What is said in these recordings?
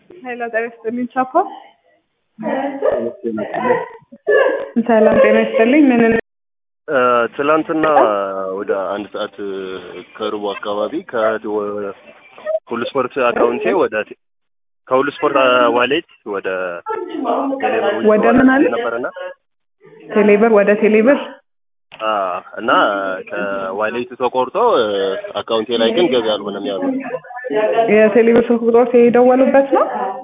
ኃይለ ጤና ይስጥልኝ ቻፓ ሰላም ጤና ይስጥልኝ ምን ትላንትና ወደ አንድ ሰዓት ከሩቡ አካባቢ ከሁሉ ስፖርት አካውንቴ ወደ ከሁሉ ስፖርት ዋሌት ወደ ቴሌብር ወደ ምን አለ? ነበርና ቴሌብር ወደ ቴሌብር እና ከዋሌቱ ተቆርጦ አካውንቴ ላይ ግን ገቢ አልሆነም ያሉ የቴሌብር ስልክ ቁጥሮች የደወሉበት ነው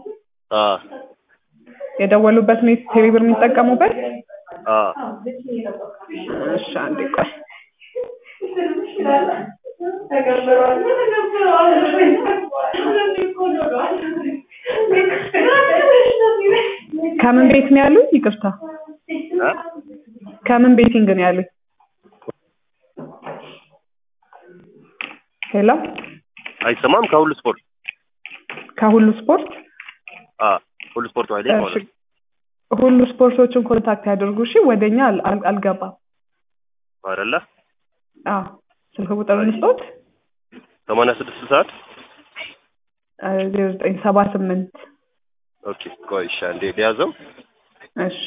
የደወሉበት ነው ቴሌብር የሚጠቀሙበት እሺ አንዴ ቆይ ከምን ቤት ነው ያሉኝ ይቅርታ ከምን ቤቲንግ ነው ያሉኝ ሄሎ አይሰማም ከሁሉ ስፖርት ከሁሉ ስፖርት ሁሉ ስፖርት ዋሌት ማለት ነው ሁሉ ስፖርቶችን ኮንታክት ያደርጉ እሺ ወደኛ አል- አል- አልገባም አይደለ አዎ ስልክ ቁጥር እንስጦት ሰማንያ ስድስት ሰዓት ዜሮ ዘጠኝ ሰባ ስምንት ኦኬ ቆይ እሺ አንዴ ሊያዘው እሺ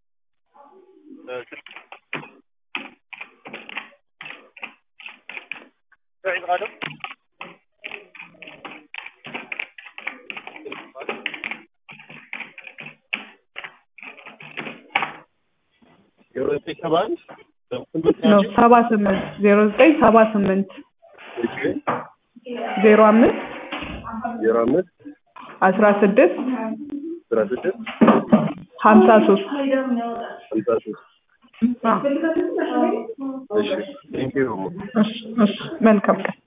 ነው ሰባ ስምንት ዜሮ ዘጠኝ ሰባ ስምንት ዜሮ አምስት ዜሮ አምስት አስራ ስድስት አስራ ስድስት ሀምሳ ሶስት ሀምሳ ሶስት እሺ ቴንኪው እሺ እሺ መልካም ቀን